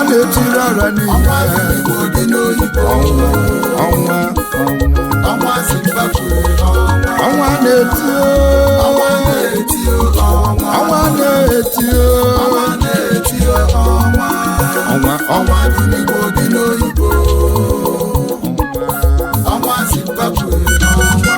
na-etiri ọra niile ọnwa Igbo dị n'oyibo ọnwa ọnwa ọnwa ọnwa Zimbabwe ọnwa ọnwa na-eti ọnwa na-eti ọnwa ọnwa na-eti ọnwa na-eti ọnwa ọnwa ọnwa ọnwa dị n'Igbo dị n'oyibo ọnwa Zimbabwe ọnwa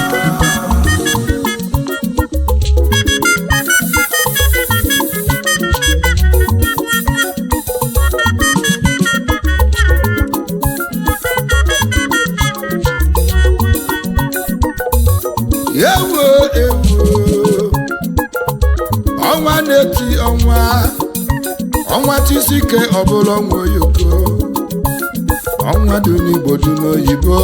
ewo ewo ọnwa na-eti ọnwa ọnwa tisike ọbụla ọnwa oyoko ọnwa dị n'igbo dị n'oyibo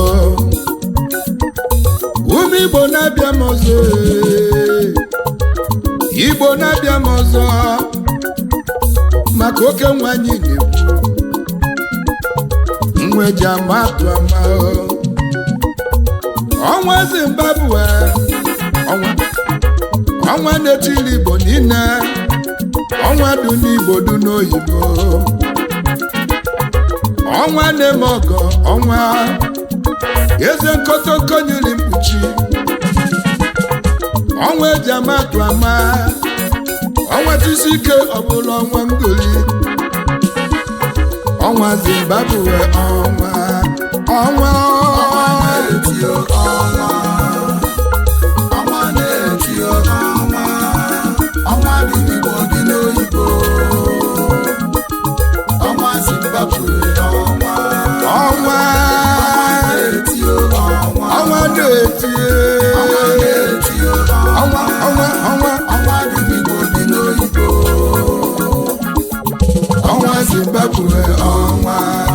ụmụ igbo na-abịa m ọzọ ee. igbo na-abịa m ọzọ maka oke nwanyị na-ekwu nwa eji ama atụ ama ọnwa zimbabwe ọnwa ọnwa na-etili igbo niile ọnwa dị n'igbo dị n'oyibo ọnwa na-eme ọgọ ọnwa eze nkotoko nyiri mkpuchi ọnwa eji ama atụ ama ọnwa tisi ike ọbụla ọnwa ngoli ọnwa zimbabwe ọnwa ọnwa na-eti ọnwa ọnwa na-eti ọnwa ọnwa dị n'Igbo dị n'oyibo ọnwa Zimbabwe ọnwa ọnwa na-eti ọnwa ọnwa na-eti ọnwa na-eti ọnwa ọnwa ọnwa ọnwa dị n'Igbo dị n'oyibo ọnwa zimbabwe ọnwa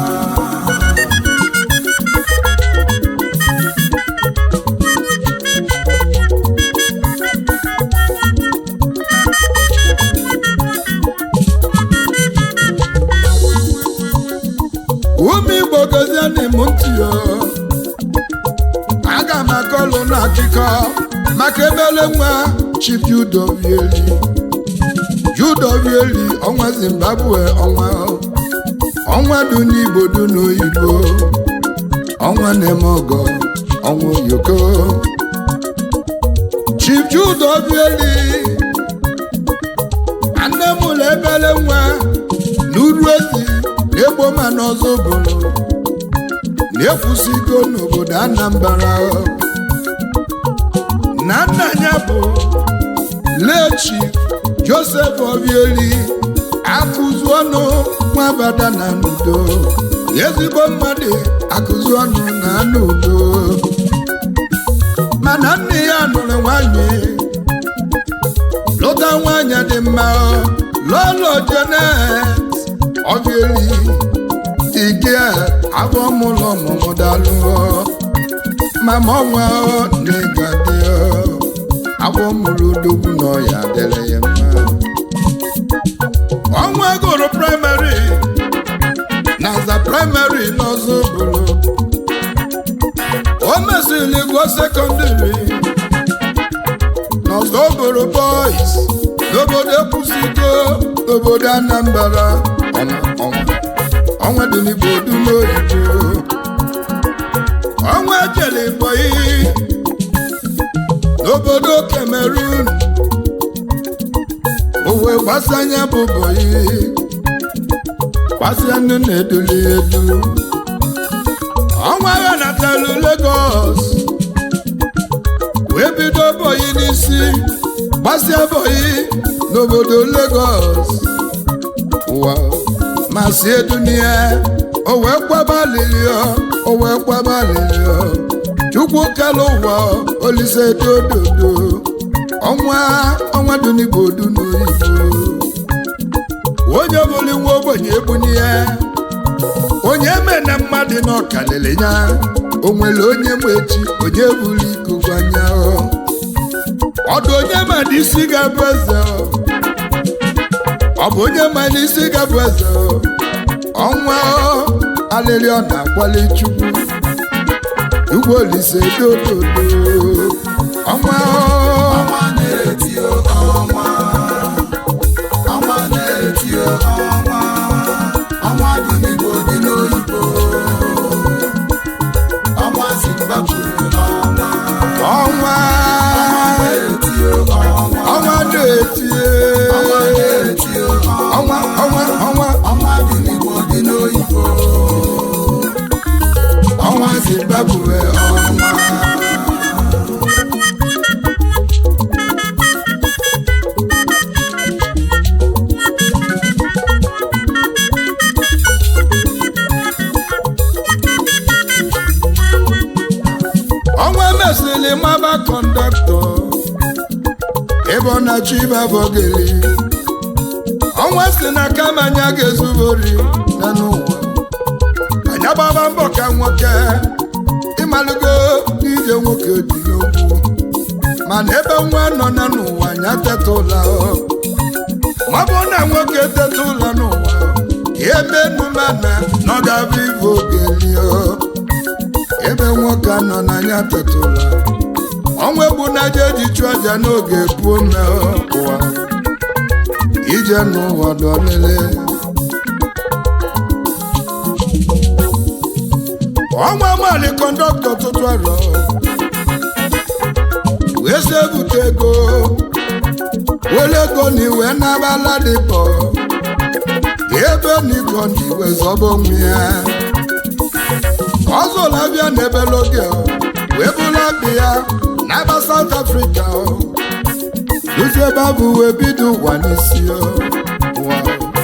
ụmụ igbo gozienị m ntị o aga m akọlụ n'akụkọ maka ebele nwa chief judovieli judovieli ọnwa zimbabwe ọnwa ọnwa dị n'igbo dị n'oyibo ọnwa na-eme ọgọ ọnwa oyoko chief judovieli nne m ụlọ ebele nwa n'uru ezi na-egbo ma n'ọzọ bụrụ na-ekwusigo n'obodo anambra na nna ya bụ lechi joseph obieli akụzu ọnụ nwabada na n'udo ezigbo mmadụ akụzu ọnụ na n'udo mana nne ya nụrụ nwanyị lụta nwanyị dị mma lọlọ jenet obieli ike abụọ mụlọ ọmụmụ dalụ mama ọnwa na-egade abụọ mụrụ odogwu na ọya dịrị ya mma ọnwa gụrụ praịmarị na za praịmarị n'ọzọ bụrụ o mesịrị gụọ sekọndịrị n'ọzọ bụrụ bọis n'obodo ekwusigo n'obodo anambra ọnwa ọnwa ọnwa dị n'igbo dị n'oyibo ọnwa jere bọyị n'obodo Cameroon o wee gbasanya bụ bọyị gbasịa nne na-eduli edu ọnwa ya natalụ Lagos wee bido bọyị n'isi gbasịa bọyị n'obodo Lagos ụwa ma si edunia o wee kwaba lilio o wee kwaba lilio chukwu kele ụwa olise dododo ọnwa ọnwa dị n'igbo dị n'oyibo onye bụli nwa ogbenye ebuni ya onye me na mmadụ n'ọkalịlị ya o nwere onye ma echi onye bụrụ ikuku anya ọdụ onye ma na isi ga-abụ eze ọ bụ onye ma na isi ga-abụ eze ọnwa alịrị ọ na-akwali chukwu ugbo olise dododo ọnwa ọnwa na-eti ọnwa ọnwa na-eti ọnwa ọnwa na-achọ ịbabọgeli ọnwa si na kama anya ga-ezubori na n'ụwa anya gbaba mbọ ka nwoke ịmalụgo n'ije nwoke dị n'okwu mana ebe nwa nọ na n'ụwa anya teta ụla ma ọ bụ na nwoke teta ụla n'ụwa ya ebe numana na ọ ga-abụ ibe ogeli ebe nwoke nọ n'anya teta ụla ọnwa egbu na aja eji chụọ aja n'oge puo mme ụwa ije n'ụwa dọlele ọnwa mali kọndọktọ tụtụ arọ wee sị ebute ego wele ego na iwe n'abala dịpọ ebe n'iko na iwe zọba onwe ya ọzọla bịa n'ebele oge wee bụla bi ya n'aba South Africa luzi ebe abụ wee bido ụwa n'isi ụwa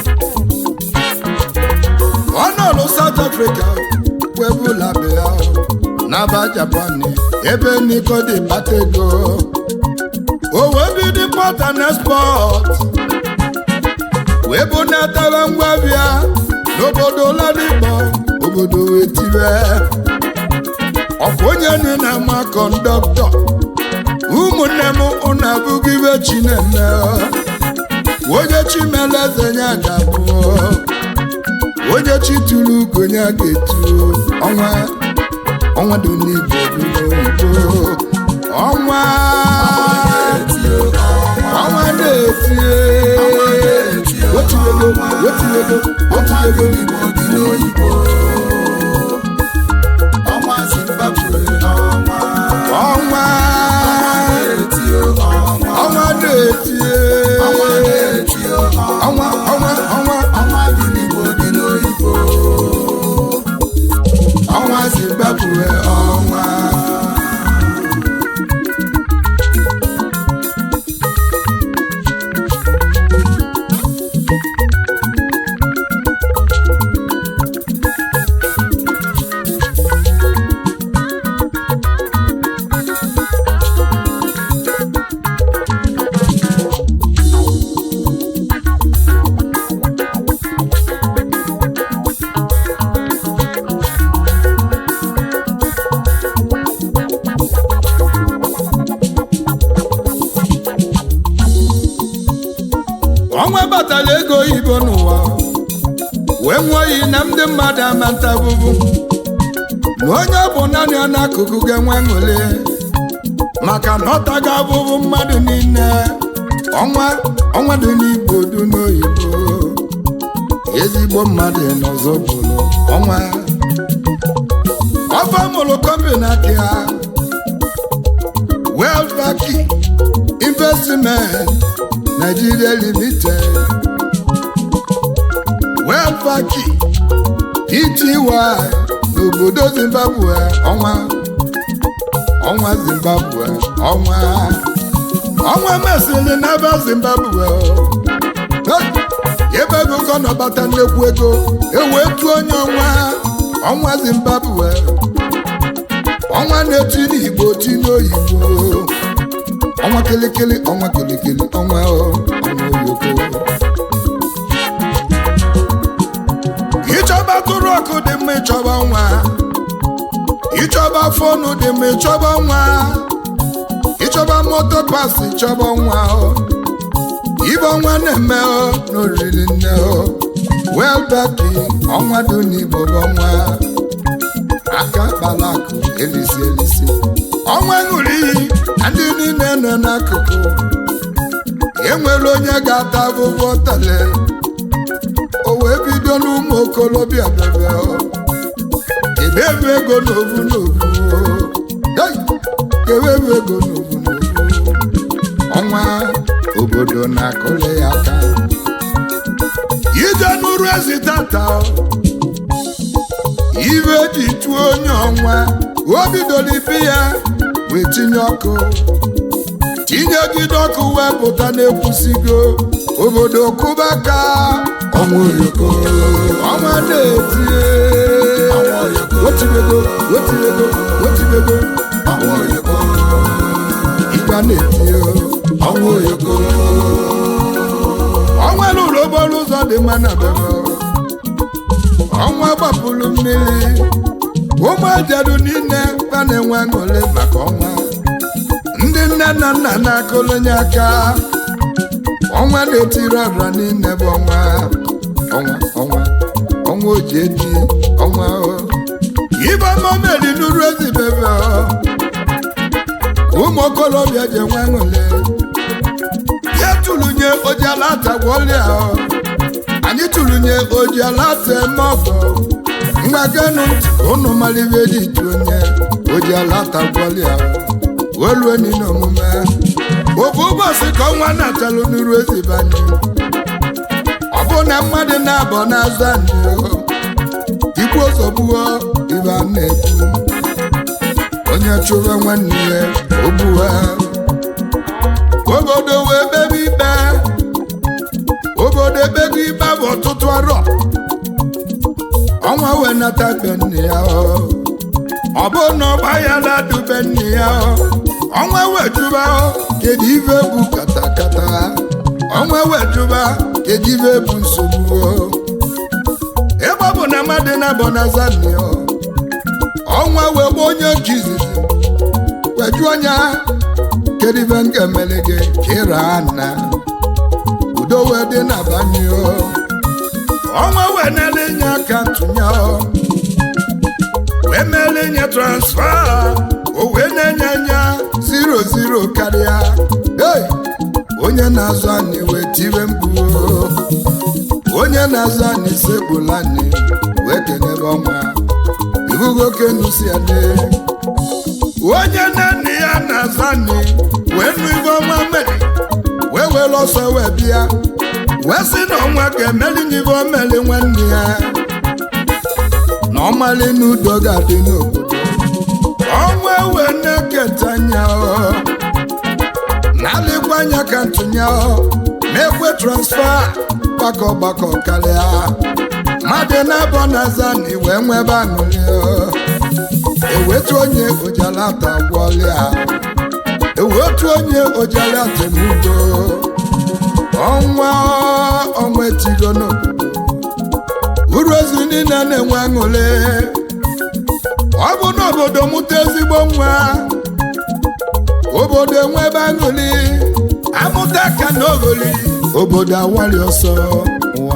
ọ nọlụ South Africa wee bụla bi ya n'aba Japan ebe n'iko dị kpata ego o wee bido import and export wee bụ na-etebe ngwa bịa n'obodo Ladipo obodo wee tibe ọkwa onye nne na-ama kọndọktọ ụmụnne m ụnụ abụghị ibe chinene onye chimeleze ya ga-abụ onye chi tụrụ ugo ya ga-etu ọnwa ọnwa dị n'igbo dị n'oyibo ọnwa ọnwa na-etie wetuego wetuego wetuego Igbo dị n'oyibo ọnwa Zimbabwe ọnwa ọnwa eti ọnwa ọnwa na-etie ọnwa eti ọnwa ọnwa ọnwa ọnwa dị n'Igbo dị n'oyibo ọnwa Zimbabwe ọnwa ọnwa batara ego oyibo n'ụwa wee nwee iyi na ndị mmadụ ama ntabụbụ na onye ọ bụ naanị ọ n'akụkụ ga-enwe ṅụli maka na ọta ga-abụbụ mmadụ niile ọnwa ọnwa dị n'igbo dị n'oyibo ezigbo mmadụ n'ọzọ bụrụ ọnwa ọfa mụrụ kọmpani aka ya welvaki investment Nigeria Limited Welfaki Pty n'obodo Zimbabwe ọnwa ọnwa Zimbabwe ọnwa ọnwa mesịrị n'ebe Zimbabwe Hey! ebe ego ka ọ nọbata nnekwu ego ewee tuo onye ọnwa ọnwa Zimbabwe ọnwa na-eti n'Igbo ti n'oyibo ọnwa kelekele ọnwa kelekele ọnwa ọ, ọnwa oyoko ịchọba tụrụ ọkụ dị mma ịchọba nwa ịchọba fonu dị mma ịchọba nwa ịchọba moto pas ịchọba nwa ọ. ibe ọnwa na-eme ọ n'oriri nne ọ welbeki ọnwa dị n'igbo bụ ọnwa aka kpala akụ elisi elisi ọnwa ṅụrụ iyi na ndị niile nọ n'akụkụ enwere onye ga-ata abụbọ tale o wee bido n'ụmụ okolobịa bebe ebe ebe ego n'ovu n'ovu Hey! kewe ebe ego n'ovu n'ovu ọnwa obodo na-akụle ya aka ije n'ụrụ ezi tata ibe ji tụọ onye ọnwa o bidoro ibi ya wee tinye ọkụ tinyegide ọkụ wee pụta na-ekwusigo obodo kụba aka ọnwa oyoko ọnwa na-etie wetibego wetibego wetibego ọnwa oyoko ịga na-etie ọnwa oyoko ọnwa lụrụ okporo ụzọ dị mma na bebe ọnwa gbapụrụ mmiri ụmụ ajarụ niile ka na-enwe aṅụrị maka ọnwa ndị nne na nna na-akụlụnye aka ọnwa na-etiri ọra niile bụ ọnwa ọnwa ọnwa ọnwa oji eji ọnwa o. ibe ọma meri nuru ezi bebe o. ụmụ okorobịa ji enwe aṅụrị ya tụlụnye ojiala atagwọlịa anyị tụlụnye ojiala ata eme ọfọ mgbaganu ụnụ malibe ji tụonye ojiala atagwọlịa olue n'ile omume ofu ụbọchị ka ọnwa na-atalụ n'iru ezibanye ọ bụ na mmadụ na-abọ n'azụ anyị o. ikwu ozogbuo ibe a na-ekwu onye chụba nwanne ya ogbuwa obodo wee kpebe ikpe obodo ekpego ikpe bụ ọtụtụ arọ ọnwa wee nata be nne ya ọ Ọ bụ na ọgba ya na-adụbe nne ya ọ ọnwa wee jụba ọ, kedu ife bụ katakata ọnwa wee jụba kedu ife bụ nsogbu ọ? ebe ọ bụ na mmadụ na-abọ na zani ọ ọnwa wee gba onye nke izizi wee jụọ ya kedu ife m ga-emele gị ka ị raa nna udo wee dị na banye ọ ọnwa wee na-ele nye aka ntụnye ọ wee meele nye transfa o wee na-enye anya ziro ziro karịa hey! onye na-azụ anyị wee tiwe mkpu o. onye na-azụ anyị sekpula anyị wee kenebe ọnwa ihugo kenusi adị onye na nne ya na-azụ anyị wee nụ ibe ọnwa mere wee were ọsọ wee bịa wee sị na ọnwa ga-emeli n'ibe o meli nwanne ya na ọmali n'udo ga-adị n'obodo ọnwa wee na-eketa anya ọ na-alịkwa anya ka ntụnye ọ na-ekwe transfa gbakọ gbakọ karịa mmadụ na-abọ na zani wee nwebe aṅụrị ọ. ewetu onye ojalata gwọlịa ewetu onye ojalata emudo ọnwa ọnwa etigo n'obodo uru ozu niile na-enwe aṅụrị ọ bụ n'obodo mụta ezigbo nwa obodo enwebe aṅụrị amụta ka na oghori obodo awali ọsọ nwa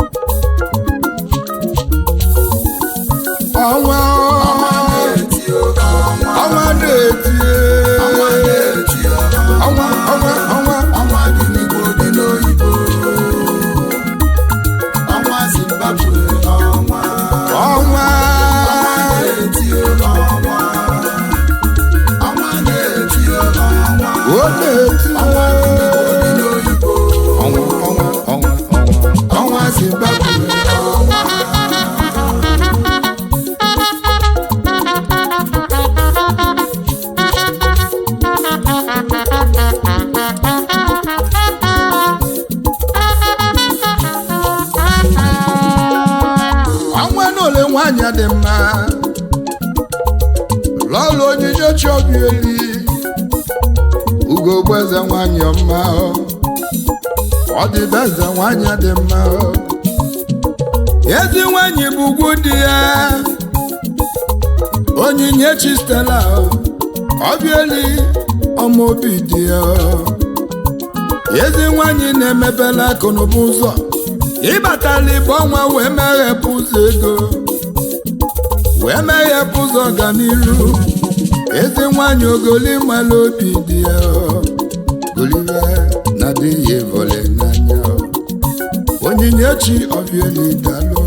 ọnwa eti ọnwa ọnwa na-eti ọnwa na-eti ọnwa ọnwa ọnwa ọnwa dị n'igbo dị n'oyibo ọnwa zimbabwe ọnwa ọnwa na-eti ọnwa ọnwa na-eti ọnwa ọ na-eti ọnwa dị n'oyibo ọnwa ọnwa ọnwa ọnwa ọnwa zimbabwe ọnwa ọnwa na ole nwanyị dị mma lọlụ onyinye chiobieli ugogbe eze nwanyị ọma ọ dị be eze nwanyị dị mma ezi nwanyị bụ ugwu di ya onyinye chistela ọbieli ọma obi dị ya ezi nwanyị na-emepela akụnụba ụzọ ịbatala ibe ọnwa wee meghepụ ụzọ ego wee meghepụ ụzọ ọganiru ezi nwanyị ogoli mala obi dị ya golive na dị ya evole n'anya onyinye chi ọbieli dalụ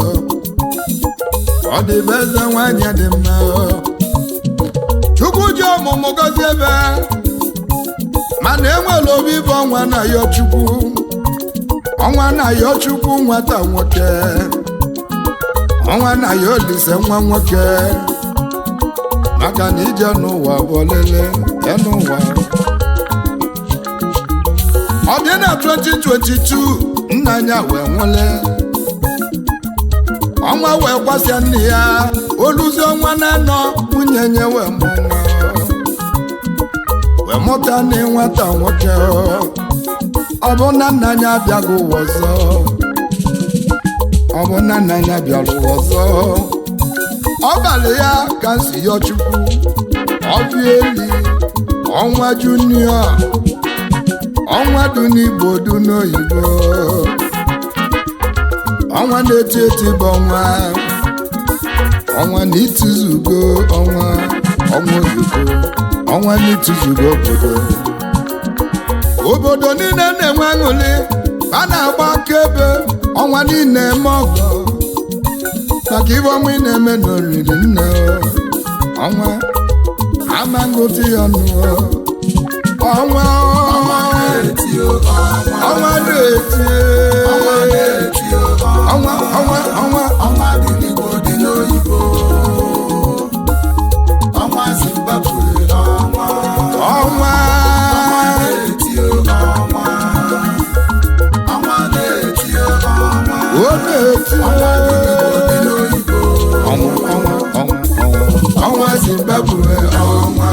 ọ dị be eze nwanyị dị mma chukwu ji ọmụmụ gọzie ebe mana enwere obi bụ ọnwa na ya chukwu ọnwa na ya chukwu nwata nwoke ọnwa na ya olise nwa nwoke maka na ije n'ụwa bụ olele ya n'ụwa ọ dị na 2022 nna ya wee nwụle ọnwa wee gbasịa nne ya oluzi ọnwa na-anọ nwunye nye wee mụ nwa wee mụta na nwata nwoke ọ bụ na nna ya abịaghị ụwa ọzọ ọ bụ na nna ya bịara ụwa ọzọ ọ balị ya ka m si yọ chukwu ọbịa eli ọnwa junio ọnwa dị n'igbo dị n'oyibo ọnwa na-eti eti bụ ọnwa ọnwa na itizugo ọnwa ọnwa oyibo ọnwa na itizugo obodo obodo niile na-enwe aṅụrị a na-agba akaebe ọnwa niile eme ọgọ maka ibe ọnwa ị na-eme n'oriri nne ọnwa ama ngụtụ ya ọnụ ọnwa ọnwa na-eti o ọnwa ọnwa na-eti ọnwa na-eti o ọnwa ọnwa ọnwa ọnwa dị n'Igbo dị n'oyibo ọnwa Zimbabwe ọnwa ọnwa na-eti o ọnwa ọnwa na-eti o ọnwa ọ na-eti ọnwa dị n'oyibo ọnwa ọnwa ọnwa ọnwa ọnwa Zimbabwe ọnwa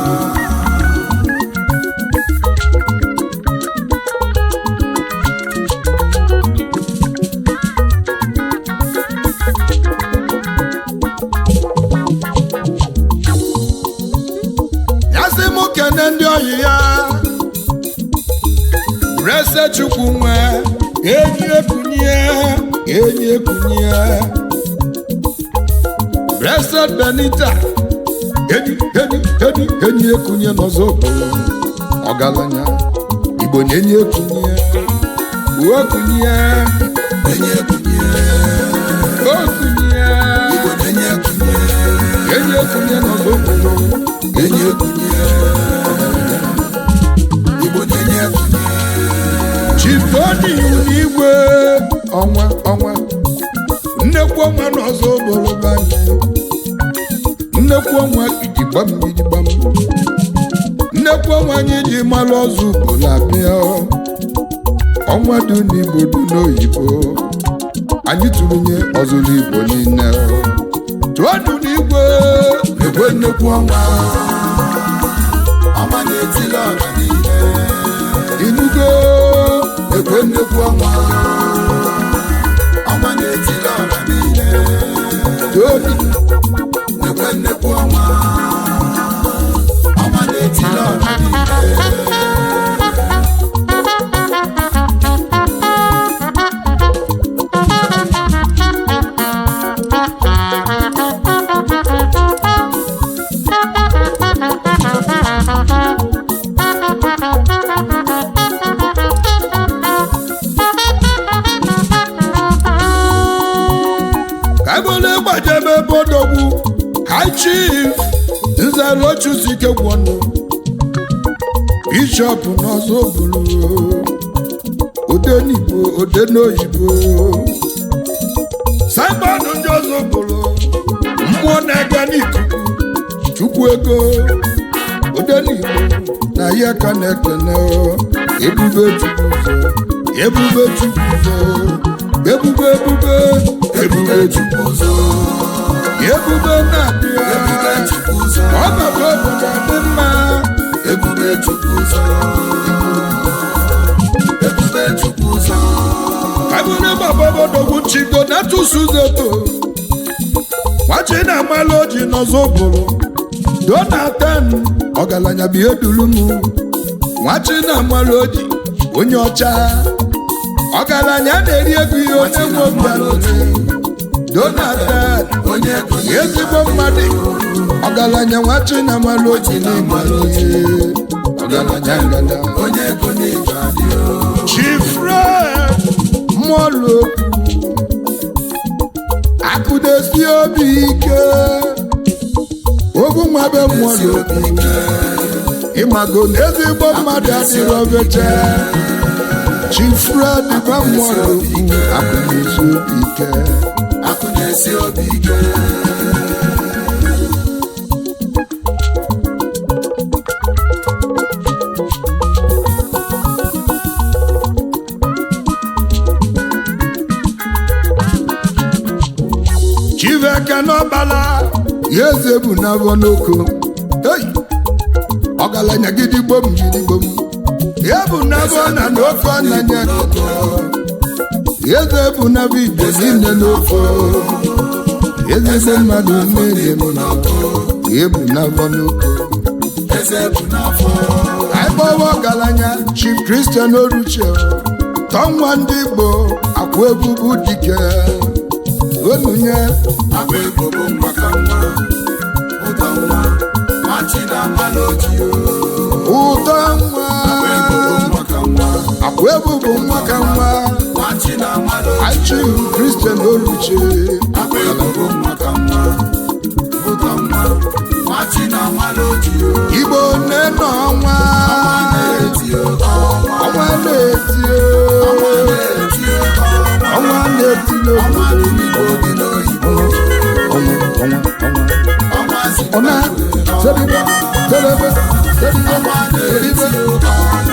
ya sị mụ kene ndị oyi ya rese chukwu nwe enyi ekunye enyi ekunye rese benita enyi enyi enyi enyi ekunye n'ọzọ okporo ọgaranya igbo na enyi ekunye okunye enye ekunye okunye Igbo na-enye ekunye enyi ekunye n'ọzọ okporo enye ekunye Igbo na-enye ekunye chitoni n'igwe ọnwa ọnwa nnekwu ọnwa n'ọzọ obodo banye nnekwu ọnwa ijigbam ijigbam nnekwu ọnwa anyị ji malụ ọzọ ugboro abịa ọnwa dị n'igbo dị n'oyibo anyị tụrụnye ọzụrụ igbo niile tụọdụ n'igwe ekwe nnekwu ọnwa ọnwa na-etili ọra niile inugo ekwe nnekwu ọnwa ọnwa na-etili ọra niile tụọdụ ekwe nnekwu ọnwa ọnwa na-etili ọra niile ka ebole gbajebe bodogwu high chief nzerochuzike gwọnụ bishọp n'ọzọ bụrụ odenigbo oden'oyibo saibọọdụ ndị ọzọ bụrụ mmụọ na-aga n'ikuku chukwu ego odenigbo na ya ka na-ekene ebube chukwu ụzọ ebube chukwu ụzọ ebube ebube ebube chukwu ụzọ ebube na-abịa ebube chukwu ụzọ ọnọdụ obodo dị mma ebube chukwu ụzọ ebube chukwu ụzọ abụrụ baba bodogwu chigo na tụsuzeto nwachi na-amalụ oji n'ọzọ bụrụ donatan ọgaranya bụ ihe duru m nwachi na-amalụ oji onye ọcha ọgaranya na-eri ego ihe onye nwe obi alụrụ donatan onye ego ezigbo mmadụ ọgaranya nwachi na-amalụ oji n'ime ihe ọgaranya ngada onye ego na-eji adị chifred mọlụ akụdesi obi ike ogwu nwabe mọlụ ịmago na ezigbo mmadụ adịrị obeche chifred ba mọlụ akụdesi obi ike akụ na-esi obi ike chiveke n'ọbala ya eze bụ n'afọ n'oko Hey! ọgaranya gidigbo m gidigbo m ya bụ nabọ na n'ofe ọnanya eze bụ nabọ igbo niile n'ofe ezigbo mmadụ niile m na ebu nabọ n'oke eze bụ n'afọ anyị gbawa ọgaranya chief kristian oruche tọnwa ndị igbo akwa ebubu dike onunye akwa ego bụ maka nwa ụtọ nwa machi na mmanụ ojii ụtọ nwa ego bụ maka nwa akwa ebubu nwa ka nwa machi na mmanụ achi kristian oruche akwa ego bụ maka nwa ụtọ nwa machi na mmanụ ojii igbo nne na ọnwa na-eti ọnwa ọnwa na-eti na-eti ọnwa ọnwa na-eti n'obodo ọnwa dị n'igbo dị n'oyibo ọnwa ọnwa ọnwa ọnwa si ọna n'obodo teribe teribe teribe ọnwa na-eti teribe ọnwa